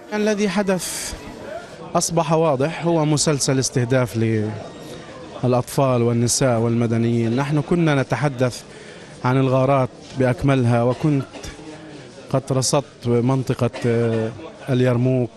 الذي حدث أصبح واضح هو مسلسل استهداف للأطفال والنساء والمدنيين نحن كنا نتحدث عن الغارات بأكملها وكنت قد رصدت منطقة آه، اليرموك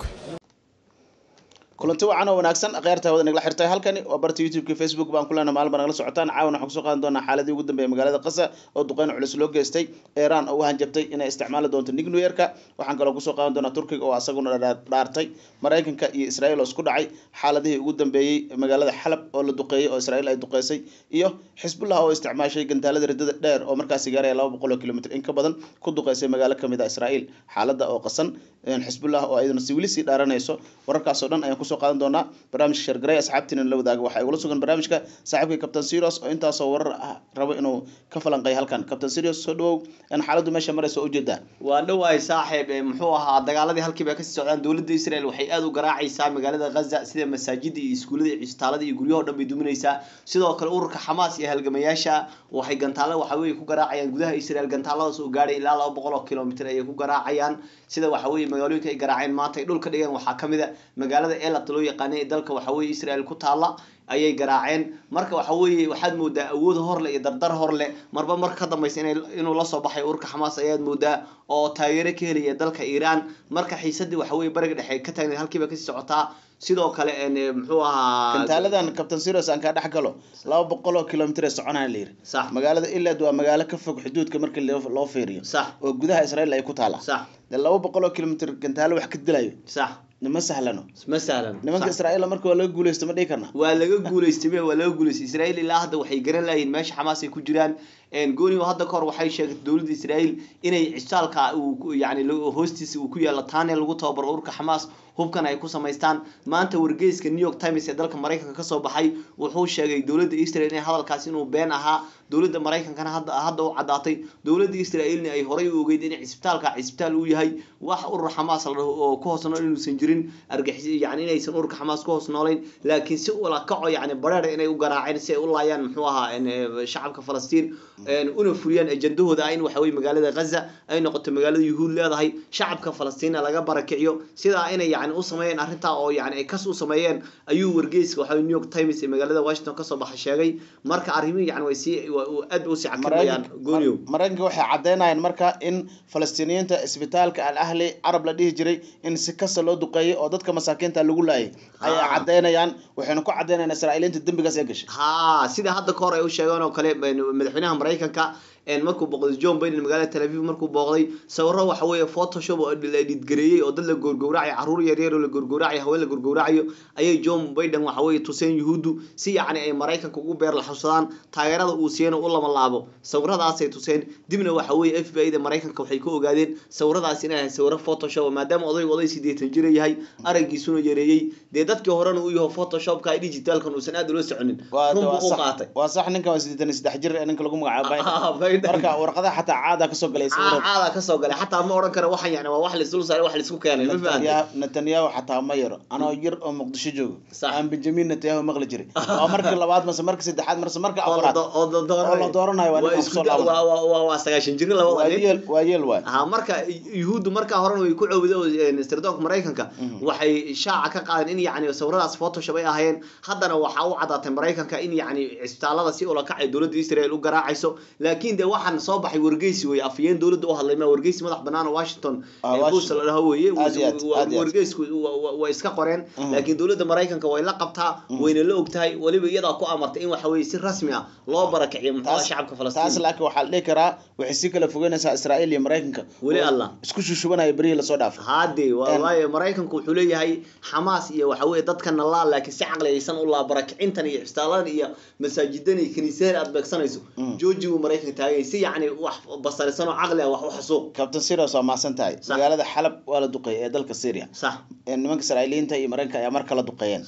kulanti wacan oo wanaagsan kheyrta wada nagala xirtay halkani waa barta youtube-ka facebook baan ku leenahay maalin baa nagala socotaan caawana waxaan kusoo qaadan doonaa xaaladii ugu dambeeyay magaalada qasa oo duqeyn culus loo geystay iiraan oo u hanjabtay inay isticmaali doonto nuclear-ka waxaan kaloo kusoo qaadan doonaa turkiga oo asaguna dha- dhaartay maraykanka iyo israel oo isku dhacay xaaladihii ugu dambeeyey magaalada xalab oo la duqeeyey oo israel ay duqeysay iyo xisbullah oo isticmaashay gantaalada riddada dheer oo markaasi gaaraya laba boqol oo kilomitr in ka badan ku duqeysay magaalo kamid a israel xaaladda oo qasan xisbullah oo ayaduna si weli sii dhaaranayso wararkaas oo dhan ayaan kusoo qaadan doonaa barnaamijka shargaray asxaabtiina la wadaaga waxaa igula sugan barnaamijka saaxiibka captain serios oo intaasoo warar ah rabo inuu ka falanqeeyo halkan captain serios soo dhawow in xaaladdu meesha maraysa oo ujeedaa waa dhowahay saaxiib ee muxuu ahaa dagaaladii halkiiba kasii socdaan dowladda israel waxay aada u garaacaysaa magaalada ghaza sida masaajida iyo iskuullada iyo cisbitaalada iyo guryahoo dhan bay duminaysaa sidoo kale ururka xamaas iyo halgamayaasha waxay gantaalo waxa weye ku garaacayaan gudaha israel gantaaladaas oo gaadhay ilaa laba boqol oo kilomitr ayay ku garaacayaan sida waxa weye magaalooyinka ay garaaceen maanta ay dhulka dhigeen waxaa kamid a magaalada elat loo yaqaanay ee dalka waxa weye israel ku taala ayay garaaceen marka waxa weeye waxaad moodaa awood horle iyo dardar horle marba mar ka dambaysa inay inuu lasoo baxay ururka xamaas ayaad moodaa oo taageero ka helaya dalka iiraan marka xiisadii waxa weye bariga dhexe ka taagneed halkiiba kasii socotaa sidoo kale en muxuu ahaa gantaaladan captain serios aan kaa dhex galo laba boqol oo kilomitr ee soconaya la yiri sax magaalada ilad waa magaalo ka fog xuduudka markii loo loo fiiriyo sax oo gudaha israel ay ku taala sax dee laba boqol oo kilomitr gantaalo wax ka dilayo sax ma sahlano ma sahlan nimanka sax. israel marka waa laga guuleysto ma dhihi karna waa laga guuleystay be waa laga guuleystay israel ilaa hadda waxay garan layihin meesha xamaas ay ku jiraan goonigo hadda kahor waxay sheegtay dowladda israel inay cisaalka uu ku- yani lo- hoostiisa uu ku yaalo taane lagu tababaro ururka xamaas hubkan ay ku samaystaan maanta wargeyska new york times ee dalka maraykanka kasoo baxay wuxuu sheegay dowladda israel in hadalkaas inuu been ahaa dowladda maraykankana hadda hadda u caddaatay dowladda israelna ay horay u ogeyd in cisbitaalka cisbitaal uu yahay wax urur xamaas la dhaho oo ku hoos nool inuusan jirin argixis yani inaysan ururka xamaas ku hoos noolayn laakiin si ula kaco yani bareer inay u garaaceen si ay u laayaan muxuu ahaa en, eh, shacabka falastiin en, una fuliyaan ajandahooda ah in waxa weye magaalada ghaza ay noqoto magaalada yuhuud leedahay shacabka falastiina laga barakiciyo sidaa inay yani u sameeyeen arrintaa oo yani ay kas u sameeyeen ayuu wargeyska waxa weye new york times ee magaalada washington kasoo baxa sheegay marka arrimihi yani way sii wa- wa- aad bay usii cakimayaan gooniyow maraykanka waxay caddeynayaan marka in falastiiniyiinta isbitaalka al ahli carab la dhihi jiray in si kasta loo duqeeyay oo dadka masaakiinta lagu laayay ayay Ah. caddeynayaan waxayna ku caddeynayaan israa'iiliinta dembigaas ee gashay ha sida hadda kahor ay u sheegeen oo kale en, madaxweynaha maraykanka en, markuu booqday john biden magaalada tel aviv markuu booqday sawiro waxa weeye photoshop oo la editgareeyey oo dad la goorgowracayo caruur yaryar oo la goorgowracayo haween la goorgowracayo ayay john biden waxa weeye tuseen yuhuuddu si yacni ay maraykanka ugu beer laxusadaan taageerada uu siiyana u lama laabo sawiradaasay tuseen dibna waxa weeye f b i da maraykanka waxay ka ogaadeen sawiradaas inay ahayd sawiro photoshop maadaama odaygu oday sideetan jira yahay araggiisuna yareeyey dee dadkii horena uu yaho photoshopka digitalkan uusan aad ula soconin waa run waa buu u sax qaatay waa sax ninkan waa siddeetan iyo saddex jir ee ninka lagu magacaabo Ah, Biden. Biden. marka warqadaha xataa caada kasoo galay sawirada caada kasoo galay xataa ma oran karo waxaan yani waa wax laisdul saaray wax laisku keenay ma fahanteen Netanyahu- netanyahu xataa ma yaro anoo yar oo muqdisho joogo Sax. aan benjamin netanyahu maqli jiray waa markii labaad mase markii saddexaad mase markii oo la afraad do- oo la dooranayo. oo la dooranayo waa Waa ninkan isku kusoo da- laaban. waa- waa- waa- waa sagaashan jiri labada waa nin yeel waa yeel waay ha marka yuhuuddu markaa horena way ku cowday sirdoonka maraykanka waxay shaaca ka qaadeen in yani sawiradaas photoshop ay ahaayeen haddana waxaa u caddaatay maraykanka in yani cisbitaalada si ula kacay dowladda israel u garaacayso laakiin de waxaan soo baxay wargeysi wey afayeen dowladda u hadlay ma wargeysi madax banaan oo washington Ah, ee Washington. bush la dhaho weeye Aad iyo aad, Wa- aad iyo aad. wargeysku wa- wa- way iska qoreen Mhm. laakiin dowladda maraykanka way la qabtaa wayna la ogtahay weliba iyadaa ku amartay in waxa weye si rasmi ah loo barakiciyo muxuu taas shacabka taas falastiin laakiin waxaa la dhihi karaa waxay si kala fogeynaysaa israa'iil iyo maraykanka Weli oo Allah. isku shushubanaya berihii lasoo dhaafay haade waayo maraykanku wuxuu leeyahay xamaas iyo waxa weye dadkana laa laakiin si caqli aysan u laa barakicintan iyo cisbitaaladan iyo masaajidan iyo kiniisadan aad beegsanayso Mm. jooji buu maraykanka taagay si yacni wax basarisan oo caqli ah wax u xasuuq captain serios waa mahadsan tahay Sax. magaalada xalab waa la duqeeyay ee dalka syria sax ee nimanka israa'iiliyiinta iyo maraykanka ayaa mar kala duqeeyeen sax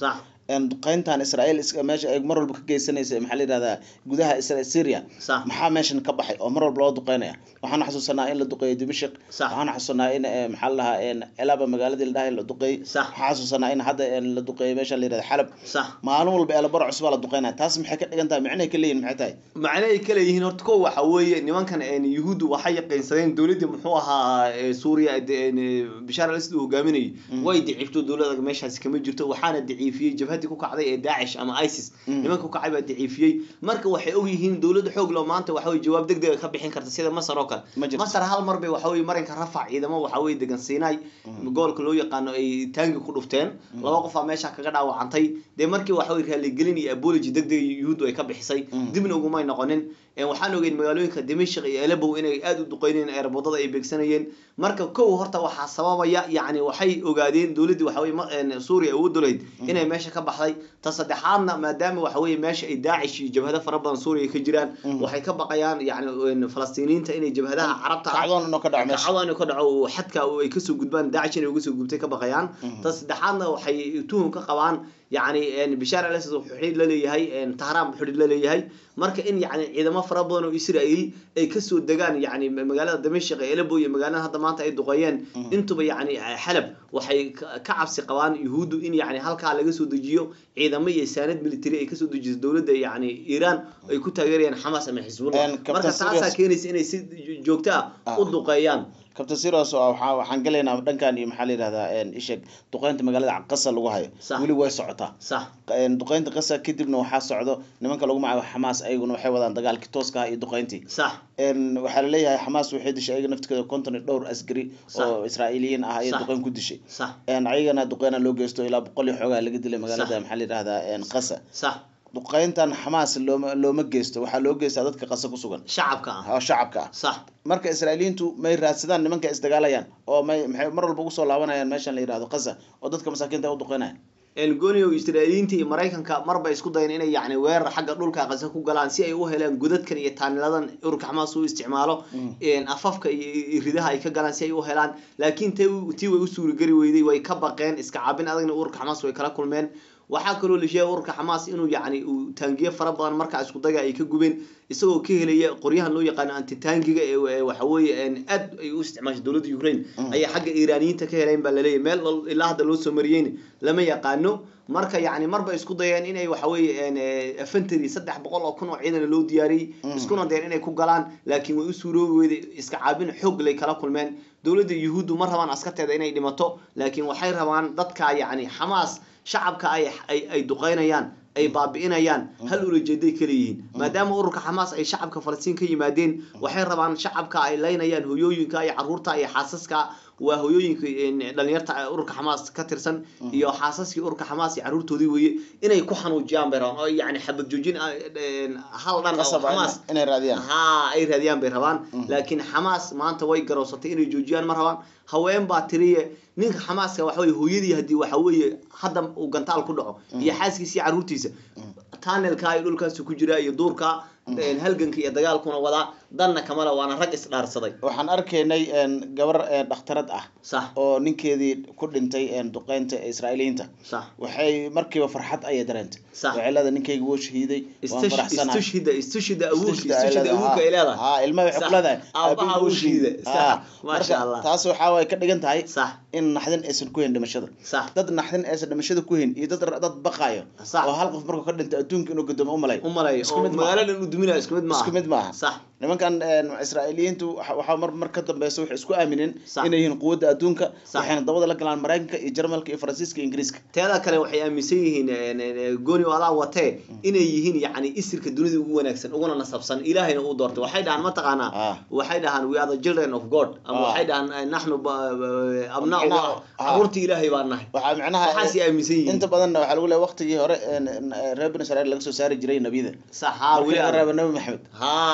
een, duqeyntan israel is- meesha ay mar walba ka geysanaysa maxaa la yidhahdaa gudaha Isra- syria Sax. maxaa meeshan ka baxay oo mar walba loo duqeynaya waxaan xasuusanaa in la duqeeyey dimashq Sax. waxaan xasuusanaa in eh, maxaa la dhahaa een, elaba magaaladii la dhahay la duqeeyey Sax. waxaan xasuusanaa in hadda een, la duqeeyey meesha la yidhahda xalab sax maalin walba elabaro cusbaa la duqeynaya taas maxay ka dhigan tahay micnahay ka leeyihin maxay tahay macne ay kale yihiin horta ko waxa weeye nimankan een, yuhuuddu waxay yaqiinsadeen dowladda muxuu ahaa ee, suuriya ee, een, ee, bishaar al-asad uu hogaaminayay way daciifto dowladda meeshaasi kama jirto waxaana daciifiyey jabhadii ku kacday ee daacish ama isis nimanka ku kacay baa daciifiyey marka waxay ogyihiin dowladda xoog loo maanta waxa weye jawaab deg dega ka bixin karta sida masar oo kale Ma jirto. masar hal mar bay waxa weye marinka rafac ciidamo waxa weye degan siinay gobolka loo yaqaano ay taangi ku dhufteen laba qof aa meesha kaga dhaawacantay dee markii waxa weye raaligelin iyo apology deg deg yuhuuddu ay ka bixisay dibna ugumay noqonin Een, waxaan ogeyn magaalooyinka dimashq iyo elebow inay aada u duqeynayeen eerboodada ay beegsanayeen marka kow horta waxaa sababaya yacni waxay ogaadeen dowladdii waxa weye ma- een, suuriya awood lahayd inay meesha ka baxday ta saddexaadna maadaama waxa weye meesha ay daacish iyo jabhado fara badan suuriya ka jiraan waxay ka baqayaan yacni een, falastiiniyiinta inay jabhadaha carabta ah kacdoon inuu ka dhaco meesha kacdoon inuu ka dhaco oo xadka oo ay kasoo gudbaan daacish inay uga soo gubtay ka baqayaan ta saddexaadna waxay tuhum ka qabaan yacni een, bishaar al-asad wuxuu xidhiidh la leeyahay een, tahraan buu xidhiidh la leeyahay marka in yacni ciidamo fara badan oo israa'iil ay kasoo degaan yacni magaalada damashq ee elebo iyo magaalada hadda maanta ay duqeeyeen intuba yacni xalab waxay ka ka cabsi qabaan yuhuuddu in yacni halkaa laga soo dejiyo ciidamo iyo saanad military ay kasoo dejiso dowladda yacni iiraan ay ku taageerayaan xamaas ama xisbullah Een, Captain marka taasaa Serious- keenaysa inay si joogto ah Ah. u duqeeyaan kabtan siros oo waxaa waxaan gelaynaa dhankan iyo maxaa la yidhahdaa een, isheg duqeynta magaalada qasa lagu hayo Sax. weli way socotaa sax Een, duqeynta qasa kadibna waxaa socdo nimanka lagu magacaabo xamaas ayaguna waxay wadaan dagaalkii tooska ah iyo duqeyntii sax Een, waxaa la leeyahay xamaas waxay dishay ayaga naftigeeda konton iyo dhowr askari Sax. oo israa'iiliyiin ah ayay Sax. duqeyn ku dishay sax Een, ayagana duqeyna loo geysto ilaa boqol iyo xoogaa laga dilay magaalada Sax. maxaa la yidhahdaa een, qasa sax duqeyntan xamaas looma looma geysto waxaa loo geystaa dadka qasa ku sugan shacabka ah oo shacabka ah sax marka israa'iiliyiintu may raadsadaan nimanka isdagaalayaan oo may maxay mar walba ugu soo laabanayaan meeshan la yidhahdo qasa oo dadka masaakiinta u duqeynaya elgonio israa'iiliyiinta iyo maraykanka marba isku dayan inay yacni weerar xagga dhulka qasa ku galaan si ay u helaan godadkan iyo taaniladan ururka xamaas uu isticmaalo een, afafka iyo iyo ridaha ay ka galaan si ay u helaan laakiin tay u- tii way u suurageli weyday way ka baqeen iska caabin adagna ururka xamaas way kala kulmeen waxaa kaloo la sheegay ururka xamaas inuu yacni uu taangiye fara badan markaa isku daga ay ka gubeen isagoo ka helaya qoryahan loo yaqaano antitaangiga ee ee waxa weeye een, aad ay u isticmaashay dowladda ukraine ayaa xagga iiraaniyiinta ka heleen baa laleeyahay meel lol- ilaa hadda loo soo mariyeyna lama yaqaano marka yacni marba isku dayeen inay waxa weeye een, ee, infantry saddex boqol oo kun oo ciidan loo diyaariyey iskuna dayeen inay ku galaan laakiin way u suuroobi weyday iska caabin xoog lay kala kulmeen dowladda yuhuuddu ma rabaan askarteeda inay dhimato laakiin waxay rabaan dadka yacni xamaas shacabka ay ay ay duqeynayaan ay baabi'inayaan hal ulajeeday kala yihiin maadaama ururka xamaas ay shacabka falastiin ka yimaadeen waxay rabaan shacabka ay laynayaan hoyooyinka iyo caruurta iyo xaasaska waa hoyooyinka een, dhalinyarta ee ururka xamaas ka tirsan iyo xaasaskii ururka xamaas iyo caruurtoodii weeye inay ku xanuujiyaan bay rabaan oo yacni xabad joojin ah, een, hal dhan oo qasab ah xamaas ina- inay raadiyaan haa ay raadiyaan bay rabaan laakiin xamaas maanta way garowsatay inay joojiyaan ma rabaan haween baa tiriye ninka xamaaska waxa weye hooyadii haddii waxa weeye hadda uu gantaal ku dhaco iyo xaaskiisa iyo caruurtiisa tunnelka iyo dhulkaas ku jira iyo duurka een, halganka iyo dagaalkuna wadaa danna kamale waana rag isdhaarsaday waxaan arkaynay een, gabar een, dhakhtarad ah sax oo ninkeedii ku dhintay een, duqeynta israa'iiliyiinta sax waxay markiiba farxad ayay dareentay Sax. waxay leedahay ninkayga wuu shahiiday waan Istush- faraxsanahay istushhida istushida awoodka Istushida ay istushida leedahay, awoodka ay leedahay haa, ilmaha waxay Sax. ku leedahay Aabbaha aabbihii wuu wuu shahiiday. shahiiday. Sax. Haa. Maasha Marka Allah. taas waxaa way ka dhigan tahay sax in naxdin aysan ku hayn dhimashada sax dad naxdin aysan dhimashada ku hayn iyo dad dad baqaayo Sax. oo hal qof markuu ka dhintay adduunka inuu gadoomo u malay u malay Isku oo mid maaha. magaalo dhan u duminayo isku mid maaha isku mid maaha sax nimankan een, israa'iiliyiintu waxa waxaa mar mar ka dambeysa waxay isku aamineen Sax. inay yihiin quwadda adduunka Sax. waxayna dabada la galaan maraykanka iyo jarmalka iyo faransiiska iyo ingiriiska teeda kale waxay aaminsan yihiin een, een, gooni alaa watee inay yihiin yacni isirka dunida ugu wanaagsan uguna nasabsan ilaahayna uu doortay waxay dhahaan mataqaanaa Ah. waxay dhahaan we are the children of god ama Ah. waxay dhahaan eh, naxnu ba- ba- abnaa Waxay ma dhahaan- ah. caruurtii ilaahay baan nahay waxaa macnaha waxaasay aaminsan yihiin inta badanna waxaa lagu leeyahay waqtigii hore een, een, reer bani israa'iil laga soo saari jiray nebiyada sax haa markii weli laga aan- reebo nebi maxamed haa waxay leeyihin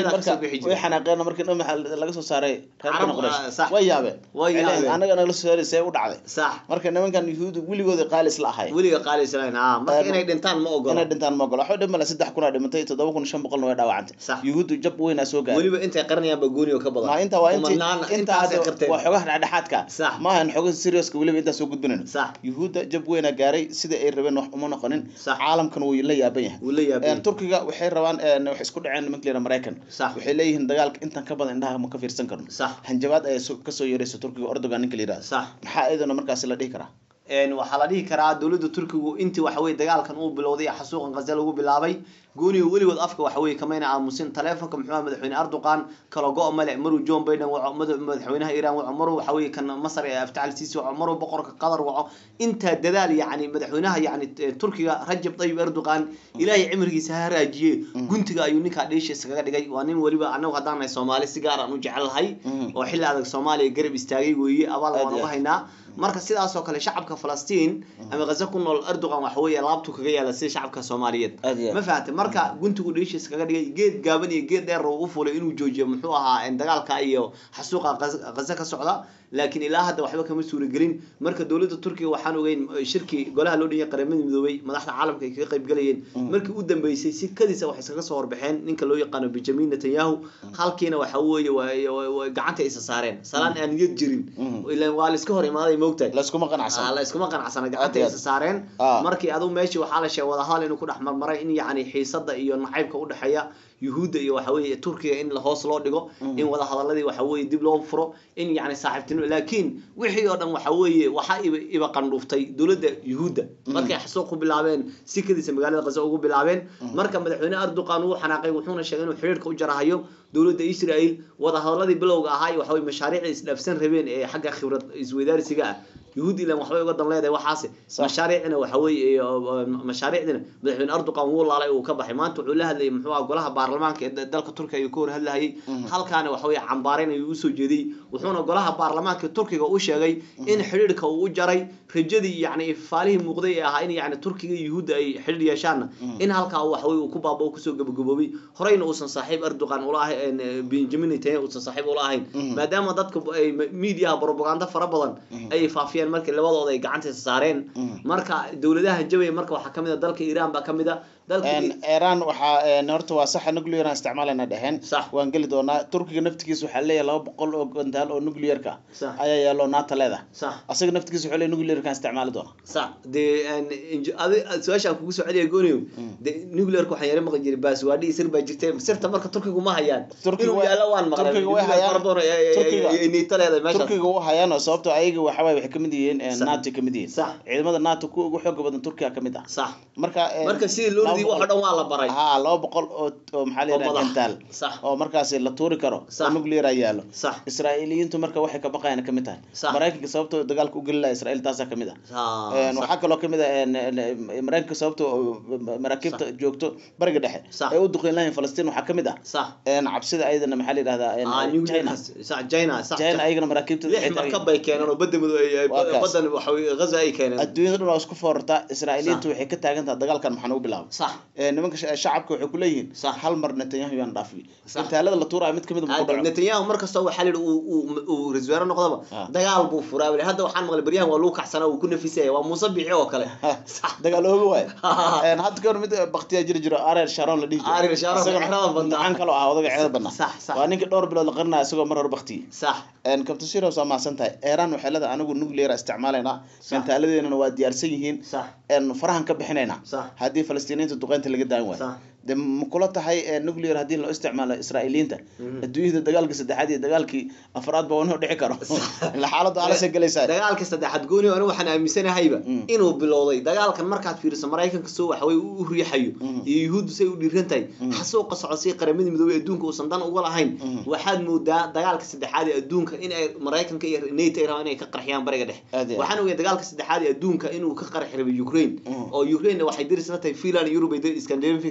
Iyada marka kasoo bixi way jiray. xanaaqeen markii dhan maxaa laga soo saaray reer Carab, bani quraysh ah, sax. way yaabeen Way Waxay leeyihiin, yaabeen. anaga nagala soo saaray see u dhacday sax marka nimankan yuhuud weligooda qaalis la ahay weliga qaali islayn ha marka Een, inay dhintaan ma ogola inay dhintaan ma ogola waxba dhimala saddex kun aa dhimantay toddoba kun shan boqolna way dhaawacantay Sax. yuhuuddu jab weynaa soo gaaray weliba intay qaranayaan ba gooni oo ka badan ma inta waa intii Kumanaan- inta intaasay hadda qarteen waa xogaha dhexdhexaadka Sax. maahan xogaha serioska weliba intaa soo gudbinayno sax yuhuudda jab weynaa gaaray sida ay rabeen wax uma noqonin Sax. caalamkan wuu la yaaban yahay wuu la yaabay Een, turkiga waxay rabaan een, waxay isku dhaceen nimanka layidhaha maraykan Sax. waxay leeyihiin dagaalka intan ka badan indhaha ma ka fiirsan karno sax hanjabaad ayaa soo- kasoo yeeraysa turkiga ordogan ninka la yidhahdo sax maxaa iyaduna markaasi la dhihi karaa een waxaa la dhihi karaa dowladda turkigu intii waxa weye dagaalkan uu bilowday ee xasuuqan gaza lagu bilaabay gooniga weligood afka waxa weye kamayna aamusin taleefonka muxuu ahaa madaxweyne erdogan kala go' male maruu john biden waco mada- madaxweynaha iiraan waco maruu waxa weye kan masar ee aftaal siisi waco maruu boqorka qatar waco intaa dadaal yacni madaxweynaha yacni eh, turkiga rajab tayyib erdogan ilaahay cimrigiisa ha raajiye guntiga ayuu ninkaa dheesha iskaga dhigay waa nin weliba anagu haddaan nahay soomaali si gaar aan u jecelahay Mhm. oo xilli adag soomaaliya garab istaagay weeye abaal Aad waan iyo uga aad. haynaa marka sidaas oo kale shacabka falastiin ama gaza ku nool erdogan waxa weeye laabtu kaga yaala sida shacabka soomaaliyeed Aad iyo aad. ma fahamtay marka guntigu dheeshiis kaga dhigay geed gaaban iyo geed dheer uu u fulay inuu joojiyo muxuu ahaa in dagaalka iyo xasuuqa Gaz- gaza ka socda laakiin ilaa hadda waxba kama suuragelin marka dowladda turkiga waxaan ogeyn eh, shirki golaha loo dhigay qaramada midoobay madaxda caalamka ay kaga qayb galayeen markii u dambeysay si kadisa waxay iskaga soo horbaxeen ninka loo yaqaano benjamin netanyahu halkiina waxa weeye waa- waa- waa gacanta isa saareen salaan aan niyad jirin Mhm. ilaan waa la iska hor imaaday moogtahay layskuma Ah, qanacsan la iskuma qanacsana Aad gacanta iyo isa aad. saareen Ah. markii adigu meeshii waxaa la sheegay wadahadal inuu ku dhex marmaray in yacni xiisada iyo nacaybka u dhexeeya yuhuudda iyo waxa weeye turkiga in la hoos loo dhigo in wadahadaladii waxa weeye dib loo furo in yacni saaxiibtinimo laakiin wixii oo dhan waxa weeye waxaa iba iba qandhuuftay dowladda yuhuudda markay xasuuq ku bilaabeen sikadiisa magaalada gaza ugu bilaabeen marka madaxweyne erdogan uu xanaaqay wuxuuna sheegay inuu xiriirka u jarahayo dowladda israel wadahadaladii bilowga ahaa iyo waxa weye mashaariicda isdhaafsan rabeen ee xagga khibrad isweydaarsiga ah yuhuud ilan waxbay uga dan leedahay waxaase mashaariicna waxa weeye iyo, oo, mashaariicdina madaxweyne erdogan wuu laalay uu ka baxay maanta wuxuu la hadlayay muxuu ahaa golaha baarlamaanka ee da- dalka turkiga ayuu ka hor hadlahayay halkaana waxa weeye cambaarayn ayuu usoo jeediyey wuxuuna golaha baarlamaanka turkiga u sheegay in xidhiidhka uu u jaray rajadii yacni ifaalihii muuqday ee ahaa in yacni turkiga iyo yuhuudda ay xidhiidh yeeshaanna in halkaa waxa weeye uu ku baaba kusoo gabagaboobay horeyna uusan saaxiib erdogan ula ahayn benjamin netanyahu uusan saaxiib ula ahayn maadaama dadka ay miidiyaha propaganda fara badan ay faafiyeen markii labadooda ay gacantiisa saareen marka dowladaha jabaya marka waxaa kamid a dalka iiraan baa kamid a dalka Een, iran waxaa een, horta waa saxa nuclear aan isticmaalayna dheheen Sax. waan geli doonaa turkiga naftigiisa waxaa leeyahay laba boqol oo gantaal oo nuclearka Sax. ayaa yaalo naata leedahay sax asaga naftigiisa wuxuu leeyahay nuclearka aan isticmaali doona sax dee een, inj- adi su-aasha aan kugu soo celiya gooniyo de nuclearka waxaan yara maqli jiray baaswaadhi sir baa jirtay sirta marka turkigu ma hayaan Turkiga inuu way- yaalo waan maqlay Turkiga way Nuclear hayaan. fara badan ee- ee- Turkiga- ee- ee niito leedahay meeshaas turkiga u hayaan oo sababtoo ayaga waxa waaye waxay kamid yihiin een, Sax. nato kamid yihiin Sax. ciidamada nato kuwa ugu xooga badan turkiga kamid ah sax marka een, marka sidii loo laba ridiyay wax oo boqol- dhan waa la baray ha laba boqol oo oo maxaa la oo yidhaha madax. gantaal sax oo markaasi la tuuri karo Sax. oo nuclear ay yaalo sax israa'iiliyiintu marka waxay ka baqayaan kamid tahay Sax. maraykanka sababtoo dagaalka u geli laha israa'iil taasaa kamid ah Ah, Een, sax. waxaa kaloo kamid ah een, een, maraykanka sababtoo maraakiibta joogto bariga dhexe Sax. ee u duqeyn lahayn falastiin waxaa kamid ah sax een, cabsida ayadana maxaa la yidhahdaa een, Ah, china nuclear sax china sax china ayagana maraakiibta lix markab bay keeneen oo badda madow ay- ay- Waa kaas. badan waxa weeye gaza ay keeneen adduunyada dhan waa isku foorartaa israa'iiliyiintu waxay ka taagan tahay dagaalkan maxaa nagu bilaabay sax Ee, nimanka sha- shacabka waxay ku leeyihiin Sax. hal mar netanyahu yaan dhaafiyey Sax. intaalada la tuuraayo mid kamid a ma ku Hadda dhaco netanyahu markasta waxaa la yidhi uu uu- uu ra-iisul wasaare noqdaba Ah. dagaal buu furaa weli hadda waxaan maqlay baryahan waa lagu kacsana uu ku nafisaya waa muuse biixi oo kale sax dagaal ooga waay Een, hadda kahor mid baktiyaa jiri jiro arer sharon la dhihi jiray. Ariel Sharon, Isagana cexrada badnaa. gacan kaloo ah odaga ceeda badnaa Sax, sax. waa ninka dhowr bilood la qarinaya isagoo mar hore baktiyey sax kabtan siros waa mahadsan tahay iran waxay leedahay anigu nuclear isticmaalaynaa gantaaladeennana waa diyaarsan yihiin sax een, farahan ka bixinaynaa sax haddii falastiiniyiinta duqeynta laga daan waayo sax de ma kula tahay ee, nuclear haddii loo isticmaalo israa'iiliyiinta adduunyada dagaalkii saddexaad iyo dagaalkii afraad ba inuu dhici karo ila xaaladdu halasay galaysaa dagaalka saddexaad gooni anigu waxaan aaminsanahayba Mm. inuu bilowday dagaalkan markaad fiiriso maraykanka soo waxawey u riixayo Mm. iyo yuhuuddu say u dhiiran tahay Mm. xasuuqa socodsiya qaramada midoobey adduunka uusan dan uga lahayn Mm. waxaad moodaa dagaalka saddexaad ee adduunka in ay maraykanka iyo nato ay rabaan inay ka qarxiyaan bariga dhexe Aad iyo aad. waxaan ogahay dagaalka saddexaad ee adduunka inuu ka qarxi rabay ukraine Mm. oo ukraine waxay daris la tahay finland iyo yurub ay dar- scandinavianka daris la tahay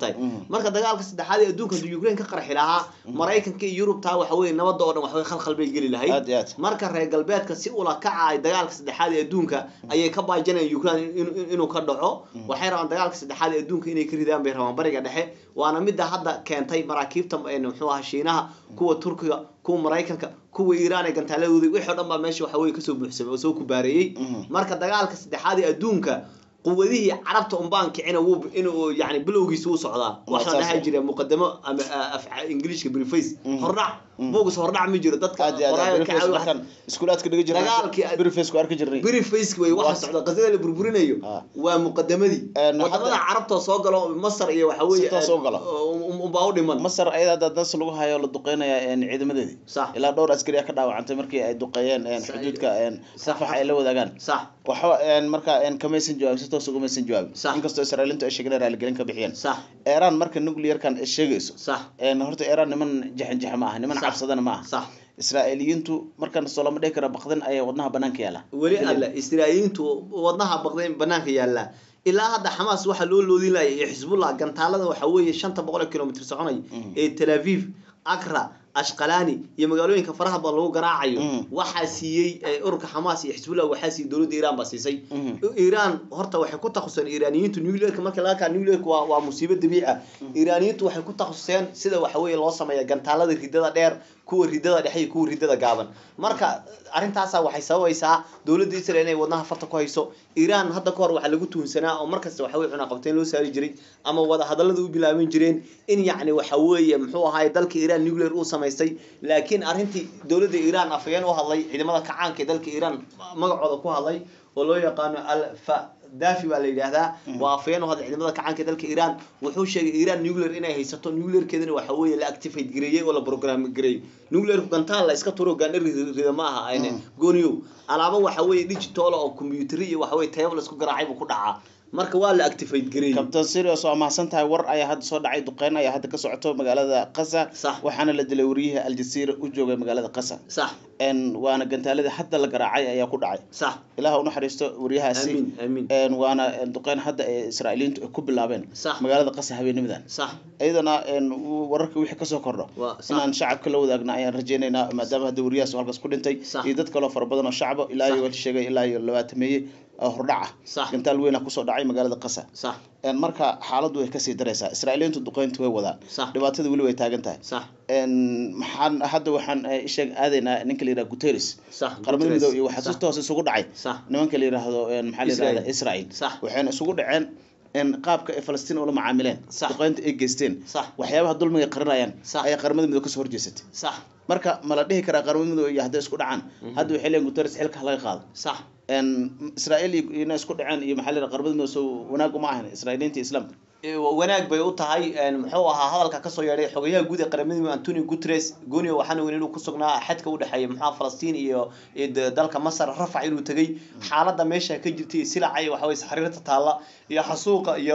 tahay marka dagaalka saddexaad ee adduunka hadduu ukraine ka qarxi lahaa maraykanka iyo yurubtaa waxa weye nabadda oo dhan waxbay khalkhal bay geli lahayd aad iyo aad marka reer galbeedka si ula kaca ay dagaalka saddexaad ee adduunka ayay ka baajinayaan ukraine in- in- inuu ka dhaco waxay rabaan dagaalka saddexaad ee adduunka inay ka ridaan bay rabaan bariga dhexe waana midda hadda keentay maraakiibta een, muxuu ahaa shiinaha kuwa turkiga kuwa maraykanka kuwa iiraan ee gantaaladooda wixii o dhan baa meesha waxa weye kasoo buuxsamay oo soo kubaareeyey marka dagaalka saddexaad ee adduunka quwadihii carabta unbaan kicina wuu inuu yani bilowgiisa wuu socdaa waxaan saas dhahay ah. jira muqadamo ama ah, af ingiliishka briface hordhac buugas hordhac ma jiro dadka aad iyo aad qoraaga Briefcase kacay markaan iskuulaadka dhiga jirnay Dagaalkii aad- Briefcase ku arki jirnay briface wey waxa Waa- socda qasada la burburinayo Ah. waa muqadamadii Een, wadamada hadda- carabta oo soo galo masar iyo waxa weeye Si toos u galo. unbaa u dhiman masar ayada hadda das lagu hayo la duqeynaya een, ciidamadeedii sax ilaa dhowr askari ayaa ka dhaawacantay markii ay duqeeyeen een, Sa- xuduudka een, Sax. wax ay la wadaagaan sax waxba een, marka een, kamaysan jawaabin si toos ugamaysan jawaabin Sax. inkastoo israailiintu ay sheegeen raaligelin ka bixiyeen sax iiraan marka nuclearkan ay sheegayso sax een, horta iiraan niman jaxanjaxa ma aha niman Sax. cabsadana ma aha sax israa'iiliyiintu markan soo lama dhihi kara baqdin ayay wadnaha banaanka yaala weli alle israa'iiliintu wadnaha baqdeen banaanka yaallaa ilaa hadda xamaas waxaa loo loodin laayay iyo xisbullah gantaalada waxaa weeye shanta boqol ee kilomitr soconay ee tel aviv akra ashqalani iyo magaalooyinka faraha badan lagu garaacayo Mhm. waxaa siiyey eh, ururka xamaas iyo xisbullah waxaa siiyey dowladda iiraan baa siisay Mhm. iiraan horta waxay ku takhasuseen iiraaniyiintu nuclearka marka laga kaa nuclearka waa waa musiibo dabiici ah iiraaniyiintu waxay ku takhasuseen sida waxa weeye loo sameeya gantaalada ridada dheer kuwa ridada dhexe iyo kuwa ridada gaaban marka arrintaasa waxay sababaysaa dowladda israel inay wadnaha farta ku hayso iiraan hadda kahor waxaa lagu tuhunsanaa oo markasta waxa weye cunaqabteen loo saari jiray ama wada hadallada u bilaaban jireen in yacni waxa weeye muxuu ahaay dalka iiraan nuclear uu samaystay laakiin arrintii dowladda iiraan afayeen u hadlay ciidamada kacaanka ee dalka iiraan magacooda ku hadlay oo loo yaqaano alfa dafi baa la yidhaahdaa waa afayeen u hadlay ciidamada kacaanka ee dalka iiraan wuxuu sheegay iiraan nuclear inay haysato nuclearkeedana waxa weeye la activate gareeyey oo la program gareeyey nuclearku gantaal la iska turo gaandhar rida ma aha ayne gooniyow alaabo waxa weeye digital oo computer iyo waxa weeye tayab la isku garaacay buu ku dhacaa marka waa la activate gareeyey kabtan sirius waa mahadsan tahay war ayaa hadda soo dhacay duqeyn ayaa hadda ka socoto magaalada qasa Sax. waxaana la dilay wariyihii aljazeera u joogay magaalada qasa sax een waana gantaaladii hadda la garaacay ayaa ku dhacay sax ilaah u naxariisto waryahaasi amiin amiin een waana een, duqeyn hadda ee israa'iiliintu ay ku bilaabeen Sax. magaalada qasa habeenimadan sax iyadana een, uu- wararka wixii kasoo kordho Waa, sax. inaan shacabka la wadaagna ayaan rajaynaynaa maadaama hadda wariyahaas uu halkaas ku dhintay Sax. iyo dad kaloo fara badan oo shacaba ilaa Sax. iyo wal sheegay ilaa iyo labaatameeye oo hordhac Sax. ah gantaal weyn ah kusoo dhacay magaalada qasa sax een, marka xaaladdu way kasii daraysaa israa'iiliintu duqeyntu way wadaan Sax. dhibaatada weli way taagan tahay sax een, maxaan hadda waxaan eh, isheeg aadaynaa ninka la yidhaha guterres sax qaramada Guterres. midoobe iyo waxaa si Sax. toos isugu dhacay sax nimanka la yidhaahdo een, maxaa la Israel. yidhahda israel Sax. waxayna isugu dhaceen in qaabka ay falastiin ula macaamileen Sax. duqeynta ay geysteen Sax. waxyaabaha dulmiga ay qarinayaan Sax. ayaa qaramada midoobe kasoo horjeesatay sax marka ma la dhihi karaa qaramada midoobe iyo hadday isku dhacaan hadda waxay leeyihin guterres xilka ha laga qaado sax een, israel iyo ina isku dhaceen iyo maxaa la yidhaha qaramada midoobe soo wanaag uma ahan israa'iiliinta iyo islaamka Ee, wanaag bay u tahay een, muxuu ahaa hadalka kasoo yeedhay xogayaha guud ee qaramada midoobe antonio guterres gooniyo waxaana weyn inuu ku sugnaa xadka u dhexeeya muxuu falastiin iyo iyo de- dalka masar rafac inuu tegey xaaladda meesha ka jirtay silaca iyo waxa weye xariirta taalla iyo xasuuqa iyo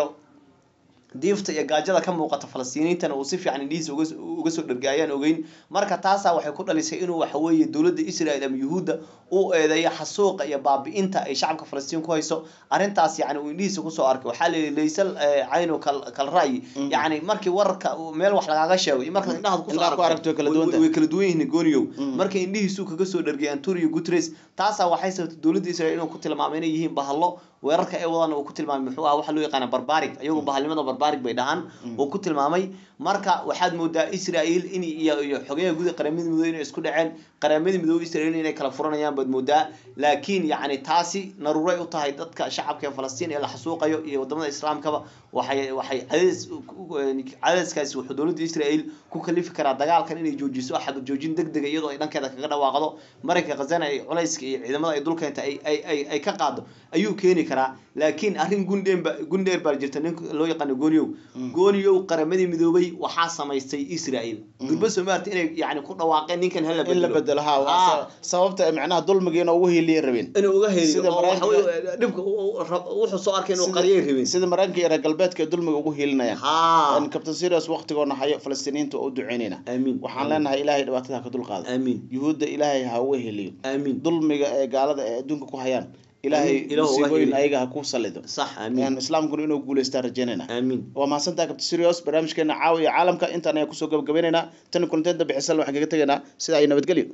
diifta iyo gaajada ka muuqata falastiiniintana uu si fiican indhihiisa uga uga soo dhergay ayaan ogeyn marka taasaa waxay ku dhalisay inuu waxa weeye dowladda israel ama yuhuudda u eedeeyo xasuuqa iyo baabi'inta ay shacabka falastiin ku hayso arrintaas yacni uu indhihiisa kusoo arkay waxaa la yidhi laysal eh, caynu kal kal ra'yi yacni markii wararka uu meel wax lagaaga sheego iyo markaad indhahaad kusoo Indhaha ku aragto way kala duwan tahay. way kala duwan yihiin gooniyow marka indhihiisuu kaga soo dhergay antonio guterres taasaa waxay sababtay dowladda israel inuu ku tilmaamay inay yihiin bahalo weerarka ay wadaan uu ku tilmaamay muxuu ahaa waxa loo yaqaana barbaric iyagu bahalnimada barbaric bay dhahaan uu ku tilmaamay marka waxaad moodaa israel in iyo iyo xogayaha guud ee qaramada midoobe inay isku dhaceen qaramada midoobe israel inay kala furanayaan baad moodaa laakiin yacni taasi naruuray u tahay dadka shacabka ee falastiin ee la xasuuqayo iyo wadamada islaamkaba waxay waxay cadays cadayskaasi wuxuu dowladda israel ku kalifi karaa dagaalkan inay joojiso xabad joojin deg dega iyadoo ay dhankeeda kaga dhawaaqdo marayka khazana ay culayska iyo ciidamada ay dulkeenta ay ay ay ay ka qaado ayuu keeni karaa laakiin arrin gundheer ba gundheer baa jirta nin loo yaqaano gooniyow gooniyow qaramadii midoobay waxaa samaystay israel gurba soomaalta inay yani ku dhawaaqeen ninkan hala in la bedelo ha waa Ah. sa- sababta ay macnaha dulmigiina ugu hiiliya rabeen inuu uga heliyo Sida oo waxa Maraykanka- weeye dhibka uu- uu rab- wuxuu soo arkay inuu Sida- qariyay rabeen sida maraykanka iyo reer galbeedka ay dulmiga ugu hiilinayaan ha Een, captain serious waqtigoona hayo falastiiniinta waa u duceynayna amiin waxaan leenahay ilaahay dhibaatada ha ka dulqaado amiin yuhuudda ilaahay ha uga heliyo amiin dulmiga ee gaalada ee adduunka ku hayaan ilaahay Amiin. Ilaahu uga musiibooyin heli. ayaga ha ku salido sax amiin Een, islaamkuna inuu guuleystaan rajeynayna amiin waa mahadsantaha kabti sirios barnaamijkeena caawa iyo caalamka intaan ayaan kusoo gabagabaynaynaa tan kulanteeda bixisal waxaan kaga tegaynaa sidaa iyo nabadgelyo